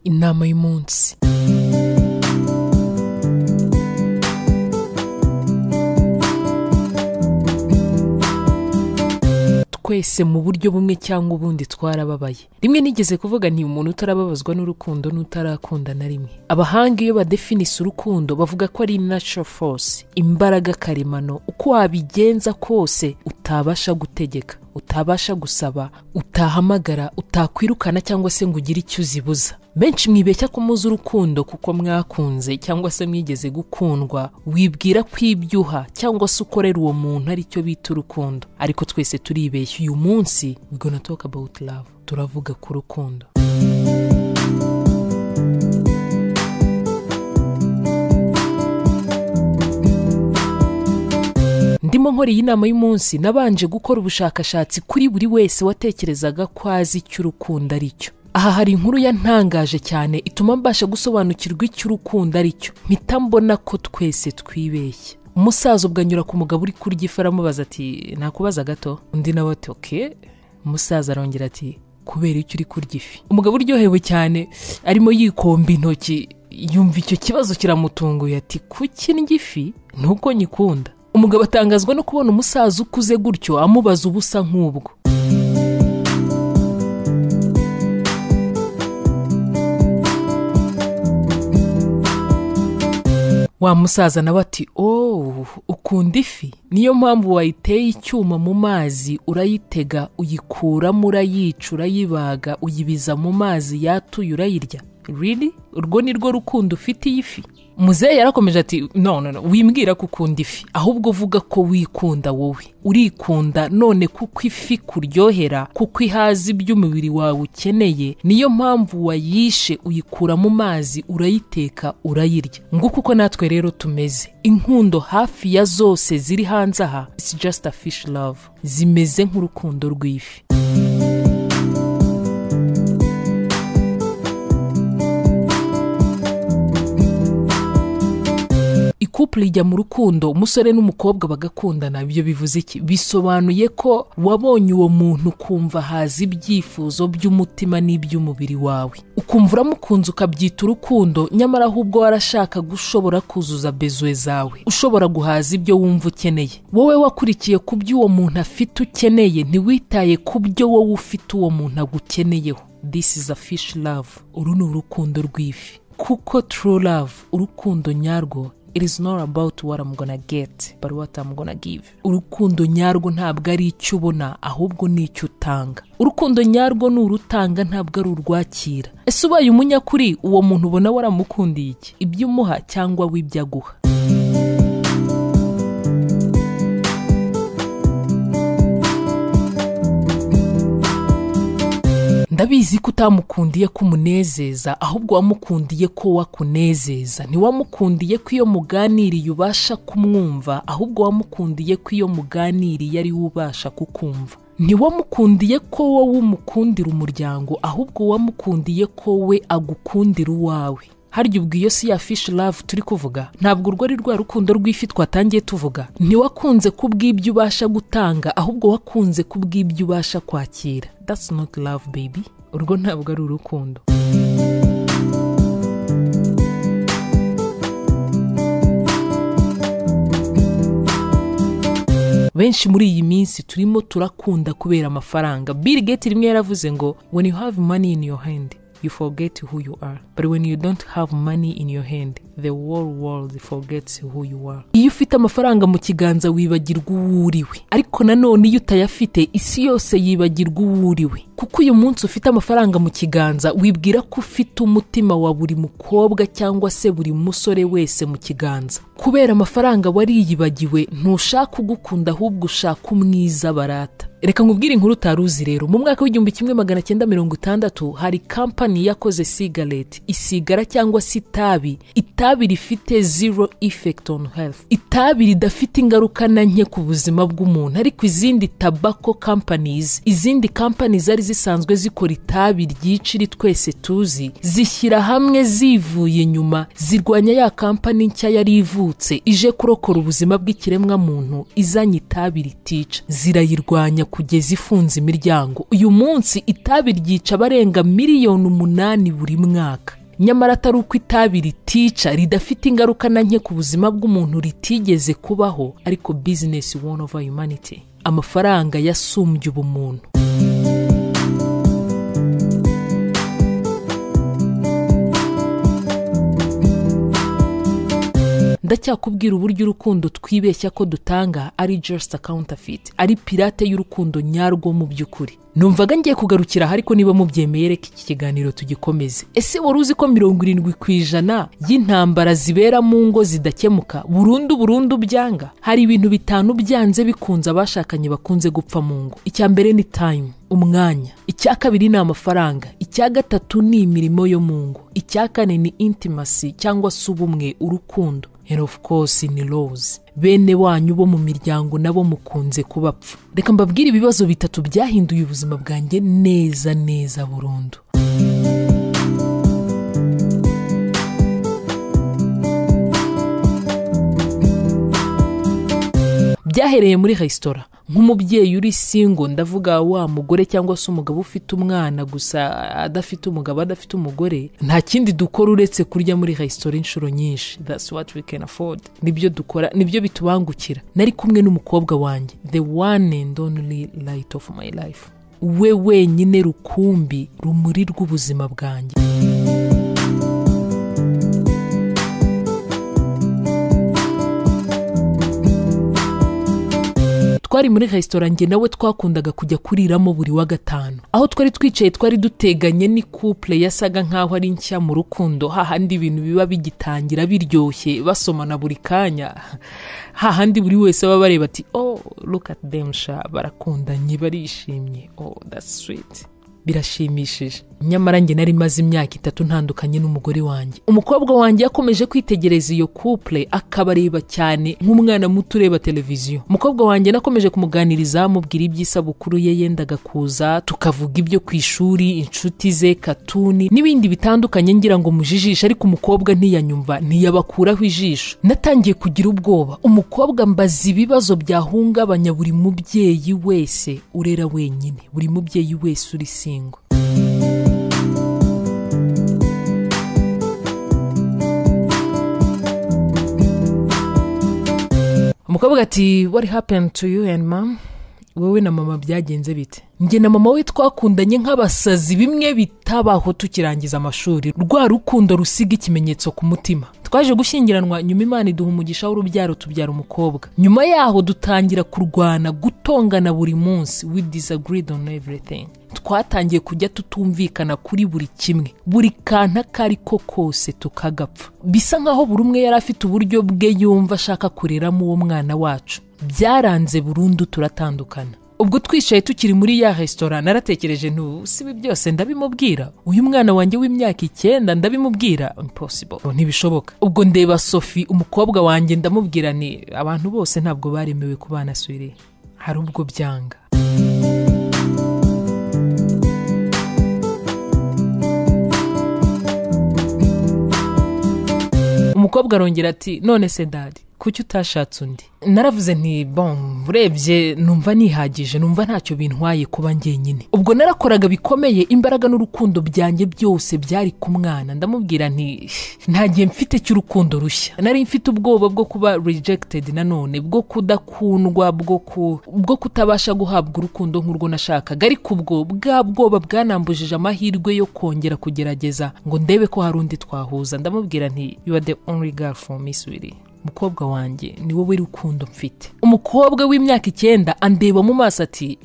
inama y'umunsi twese mu buryo bumwe cyangwa ubundi twarababaye rimwe nigeze kuvuga nti umuntu utarababazwa n'urukundo n'utarakunda na rimwe abahanga iyo badefinisa urukundo bavuga ko ari natural force imbaraga karemano uko wabigenza kose utabasha gutegeka utabasha gusaba utahamagara utakwirukana cyangwa se ngo ugire icyo uzibuza benshi mwibeshya ko muzi urukundo kuko mwakunze cyangwa se mwigeze gukundwa wibwira ko ibyuha cyangwa se ukorera uwo muntu ari cyo bita urukundo ariko twese turibeshya uyu munsi we gonna talk about love turavuga ku rukundo ndimo nkora iyi nama y'umunsi nabanje gukora ubushakashatsi kuri buri wese watekerezaga ko azi icyo urukundo ari cyo aha hari inkuru yantangaje cyane ituma mbasha gusobanukirwa icyo urukundo ari cyo mpita mbona ko twese twibeshya umusaza ubwo anyura ku mugabo uri kurya ifu aramubaza ati nakubaza gato undi nawe ati oke umusaza arongera ati kubera icyo uri kurya ifi umugabo uryohewe cyane arimo yikomba intoki yumva icyo kibazo kiramutunguye ati kuki ndya ifi nuko nyikunda umugabo atangazwa no kubona umusaza ukuze gutyo amubaza ubusa nk'ubwo wa musaza nawe ati ooo ukunda ifi niyo mpamvu wayiteye icyuma mu mazi urayitega uyikuramo urayica urayibaga uyibiza mu mazi yatuye urayirya riri urwo ni rwo rukundo ufite iyi fi muzehe yarakomeje ati no no no wimbwira ko ukunda ifi ahubwo uvuga ko wikunda wowe urikunda none kuko ifi kuryohera kuko ihazi ibyo umubiri wawe ukeneye niyo mpamvu wayishe uyikura mu mazi urayiteka urayirya nguko uko natwe rero tumeze inkundo hafi ya zose ziri hanze aha it's just a fish love zimeze nk'urukundo rw'ifi ikupure ijya mu rukundo umusore n'umukobwa bagakundana ibyo bivuze iki bisobanuye ko wabonye uwo muntu ukumva haza ibyifuzo by'umutima n'iby'umubiri wawe ukumva uramukunze ukabyita urukundo nyamara ahubwo warashakaga ushobora kuzuza bezuwe zawe ushobora guhaza ibyo wumva ukeneye wowe wakurikiye ku byo uwo muntu afite ukeneye ntiwitaye ku byo wowe ufite uwo muntu agukeneyeho this is a fish love uru ni urukundo rw'ifi kuko true love urukundo nyarwo it is not about what I'm gonna get but what I'm gonna give urukundo nyarwo ntabwo ari icyo ubona ahubwo ni icyo utanga urukundo nyarwo ni urutanga ntabwo ari urwakira ese ubaye umunyakuri uwo muntu ubona waramukundiye iki ibyo umuha cyangwa w'ibyo aguha ndabizi ko utamukundiye ko umunezeza ahubwo wamukundiye ko wakunezeza ntiwamukundiye ko iyo muganiriye ubasha kumwumva ahubwo wamukundiye ko iyo muganiriye ari we ubasha kukumva ntiwamukundiye ko wowe umukundira umuryango ahubwo wamukundiye ko we agukundira uwawe harya ubwo iyo si ya fish love turi kuvuga ntabwo urwo ari rwa rukundo rw'ifi twatangiye tuvuga ntiwakunze kubw'ibyo ubasha gutanga ahubwo wakunze kubw'ibyo ubasha kwakira that's not love baby urwo ntabwo ari urukundo benshi muri iyi minsi turimo turakunda kubera amafaranga bill gates rimwe yaravuze ngo when you have money in your hand you forget who you are but when you don't have money in your hand the whole world forgets who you are iyo ufite amafaranga mu kiganza wibagirwa uwo uriwe ariko nanone iyo utayafite isi yose yibagirwa uwo uriwe kuko uyu munsi ufite amafaranga mu kiganza wibwira ko ufite umutima wa buri mukobwa cyangwa se buri musore wese mu kiganza kubera amafaranga wariyibagiwe ntushaka ugukunda ahubwo ushaka umwiza barata reka nkubwire inkuru utari uzi rero mu mwaka w'igihumbi kimwe magana cyenda mirongo itandatu hari kampani yakoze sigareti isigara cyangwa se itabi itabi rifite zero effect on health itabi ridafite ingaruka na nke ku buzima bw'umuntu ariko izindi tabako companies izindi companies zari zisanzwe zikora itabi ryica iri twese tuzi zishyira hamwe zivuye inyuma zirwanya ya kampani nshya yari ivutse ije kurokora ubuzima bw'ikiremwa muntu izanye itabi ritica zirayirwanya kugeza ifunze imiryango uyu munsi itabi ryica abarenga miliyoni umunani buri mwaka nyamara atari uko itabi ritica ridafite ingaruka na nke ku buzima bw'umuntu ritigeze kubaho ariko bizinesi wani ova yumaniti amafaranga yasumbye ubumuntu ndacyakubwira uburyo urukundo twibeshya ko dutanga ari just counterfeit ari pirate y'urukundo nyarwo mu by'ukuri numvaga ngiye kugarukira aha ariko niba mubyemeye reka iki kiganiro tugikomeze ese wari uzi ko mirongo irindwi ku ijana y'intambara zibera mu ngo zidakemuka burundu burundu byanga hari ibintu bitanu byanze bikunze abashakanye bakunze gupfa mu ngo icya mbere ni time umwanya icya kabiri ni amafaranga icya gatatu ni imirimo yo mu ngo icya kane ni intimacy cyangwa se ubumwe urukundo and of course ni rose bene wanyu bo mu miryango nabo mukunze kubapfa reka mbabwire ibibazo bitatu byahinduye ubuzima bwanjye neza neza burundu byahereye muri resitora nk'umubyeyi uri singo ndavuga wa mugore cyangwa se umugabo ufite umwana gusa adafite umugabo adafite umugore nta kindi dukora uretse kurya muri resitora inshuro nyinshi that's what we can afford nibyo dukora nibyo bitubangukira nari kumwe n'umukobwa wanjye the one and only light of my life we wenyine rukumbi rumuri rw'ubuzima bwanjye twari muri resitora njye nawe twakundaga kujya kuriramo buri wa gatanu aho twari twicaye twari duteganye ni couple yasaga nk'aho ari nshya mu rukundo hahandi ibintu biba bigitangira biryoshye basomana buri kanya hahandi buri wese aba bareba ati oh look at them sha barakundanye barishimye oh that's sweet birashimishije nyamara njye nari maze imyaka itatu ntandukanye n'umugore wanjye umukobwa wanjye yakomeje kwitegereza iyo couple akabareba cyane nk'umwana muto ureba televiziyo umukobwa wanjye nakomeje kumuganiriza amubwira iby'isabukuru ye yendaga kuza tukavuga ibyo ku ishuri inshuti ze katuni n'ibindi bitandukanye ngira ngo mujijishe ariko umukobwa ntiyanyumva ntiyabakuraho ijisho natangiye kugira ubwoba umukobwa mbaza ibibazo byahungabanya buri mubyeyi wese urera wenyine buri mubyeyi wese uri singo umukobwa ati what happened to you and mom wowe na mama byagenze bite njye na mama we twakundanye nk'abasazi bimwe bitabaho tukirangiza amashuri rwa rukundo rusiga ikimenyetso ku mutima twaje gushyingiranwa nyuma imana iduha umugisha w'urubyaro tubyara umukobwa nyuma yaho dutangira kurwana gutongana buri munsi we disagreed on everything twatangiye kujya tutumvikana kuri buri kimwe buri kantu ako ari ko kose tukagapfa bisa nk'aho buri umwe yari afite uburyo bwe yumva ashaka kureramo uwo mwana wacu byaranze burundu turatandukana ubwo twicaye tukiri muri ya resitora naratekereje ntusibi byose ndabimubwira uyu mwana wanjye w'imyaka icyenda ndabimubwira impossible ntibishoboka ubwo ndeba sophie umukobwa wanjye ndamubwira ni abantu bose ntabwo baremewe kubana suri hari ubwo byanga umukobwa arongera ati none se dadi kuki utashatse undi naravuze nti bon urebye numva nihagije numva ntacyo bintwaye kuba ngenyine ubwo narakoraga bikomeye imbaraga n'urukundo byanjye byose byari ku mwana ndamubwira nti nta gihe mfite cy'urukundo rushya nari mfite ubwoba bwo kuba rejected nanone bwo kudakundwa bwo ku bwo kutabasha guhabwa urukundo nk'urwo nashakaga ariko ubwo bwa bwoba bwanambujije amahirwe yo kongera kugerageza ngo ndebe ko hari undi twahuza ndamubwira nti you are the only girl for me sweetie umukobwa wanjye ni wowe rukundo mfite umukobwa w'imyaka icyenda andeba mu maso ati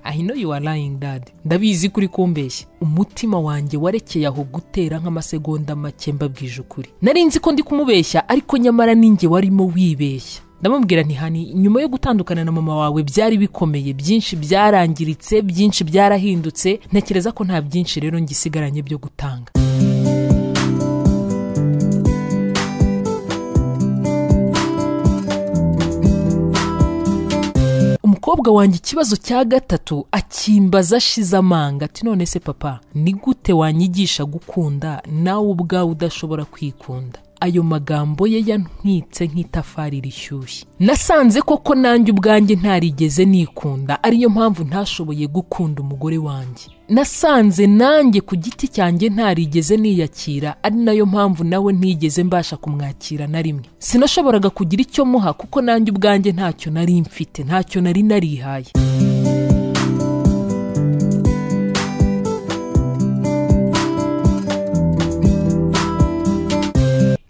I know you are lying dad ndabizi kuri kumbeshya umutima wanjye warekeye aho gutera nk'amasegonda make mbabwije ukuri nari nzi ko ndi kumubeshya ariko nyamara ninjye warimo wibeshya ndamubwira ntihani nyuma yo gutandukana na mama wawe byari bikomeye byinshi byarangiritse byinshi byarahindutse ntekereza ko nta byinshi rero ngisigaranye byo gutanga umukobwa wanjye ikibazo cya gatatu akimbaza ashize amanga ati none se papa ni gute wanyigisha gukunda nawe ubwawe udashobora kwikunda ayo magambo ye yantwitse nk'itafari rishyushye nasanze koko nanjye ubwanjye ntarigeze nikunda ariyo mpamvu ntashoboye gukunda umugore wanjye nasanze nanjye ku giti cyanjye ntarigeze niyakira ari nayo mpamvu nawe ntigeze mbasha kumwakira na rimwe sinashoboraga kugira icyo muha kuko nanjye ubwanjye ntacyo nari mfite ntacyo nari narihaye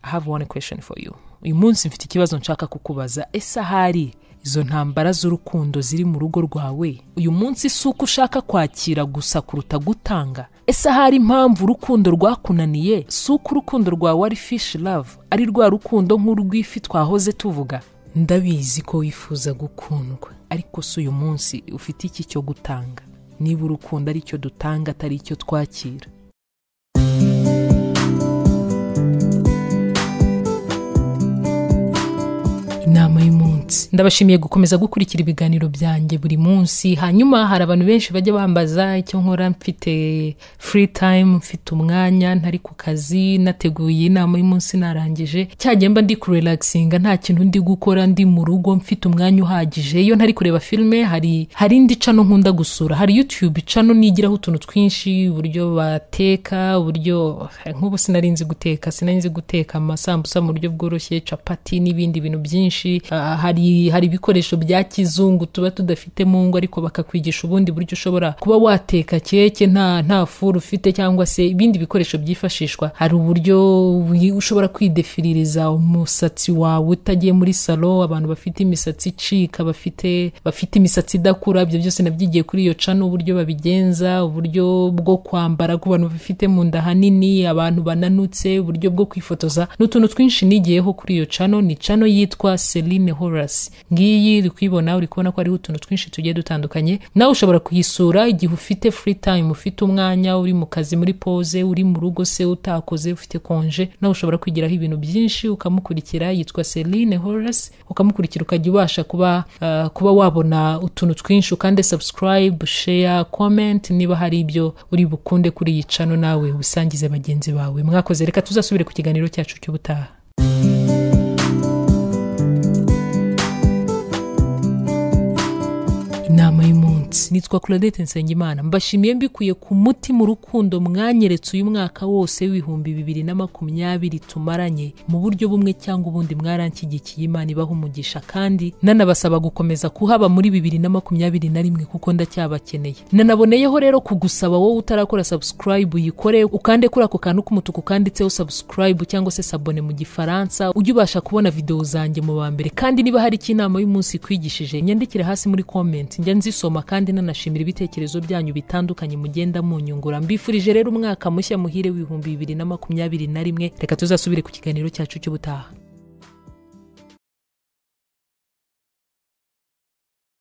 have one question for you uyu munsi mfite ikibazo nshaka kukubaza ese ahari izo ntambara z'urukundo ziri mu rugo rwawe uyu munsi si uko ushaka kwakira gusa kuruta gutanga ese ahari impamvu urukundo rwakunaniye si uko urukundo rwawe ari fish love ari rwa rukundo nk'urw'ifi twahoze tuvuga ndabizi ko wifuza gukundwa ariko si uyu munsi ufite iki cyo gutanga niba urukundo ari cyo dutanga atari icyo twakira inama y'umunsi ndabashimiye gukomeza gukurikira ibiganiro byanjye buri munsi hanyuma hari abantu benshi bajya bambaza icyo nkora mfite free time mfite umwanya ntari ku kazi nateguye inama y'umunsi narangije cyagenda ndi kurelaxinga nta kintu ndi gukora ndi mu rugo mfite umwanya uhagije iyo ntari kureba filime hari hari indi cano nkunda gusura hari youtube cano nigiraho utuntu twinshi uburyo bateka uburyo nk'ubu sinarinzi guteka sinarinzi guteka amasambusa mu buryo bworoshye capati n'ibindi bintu byinshi hari hari ibikoresho bya kizungu tuba tudafite mu ngo ariko bakakwigisha ubundi buryo ushobora kuba wateka keke nta nta furu ufite cyangwa se ibindi bikoresho byifashishwa hari uburyo ushobora kwidefiririza umusatsi wawe utagiye muri salo abantu bafite imisatsi icika bafite bafite imisatsi idakura ibyo byose nabyigiye kuri iyo cano uburyo babigenza uburyo bwo kwambara ku bantu bafite mu nda hanini abantu bananutse uburyo bwo kwifotoza n'utuntu twinshi nigiyeho kuri iyo cano ni cano yitwa Celine Horace ngiyi uri kuyibona uri kubona ko hariho utuntu twinshi tugiye dutandukanye nawe ushobora kuyisura igihe ufite free time ufite umwanya uri mu kazi muri pose uri mu rugo se utakoze ufite konje nawe ushobora kwigiraho ibintu byinshi ukamukurikira yitwa Celine Horace ukamukurikira ukajya ubasha kuba uh, kuba wabona utuntu twinshi ukande subscribe share comment niba hari ibyo uri bukunde kuri iyi cano nawe ubisangize bagenzi bawe mwakoze reka tuzasubire ku kiganiro cyacu cy'ubutaha inama y'umunsi nitwa claudette nsengimana mbashimiye mbikuye ku mutima urukundo mwanyeretse uyu mwaka wose w'ibihumbi bibiri na makumyabiri tumaranye mu buryo bumwe cyangwa ubundi mwaranshyigikiye imana ibaha umugisha kandi nanabasaba gukomeza kuhaba muri bibiri na makumyabiri na rimwe kuko ndacyabakeneye nanaboneyeho rero kugusaba wowe utarakora subscribe uyikore ukande kuri ako kantu k'umutuku kanditseho subscribe cyangwa se sabone mu gifaransa ujye ubasha kubona videwo zanjye mu ba mbere kandi niba hari icyo inama y'umunsi ikwigishije nyandikire hasi muri comment njya nzisoma kandi nanashimira ibitekerezo byanyu bitandukanye mugenda munyungura mbifurije rero umwaka mushya muhire w'ibihumbi bibiri na makumyabiri na rimwe reka tuzasubire ku kiganiro cyacu cy'ubutaha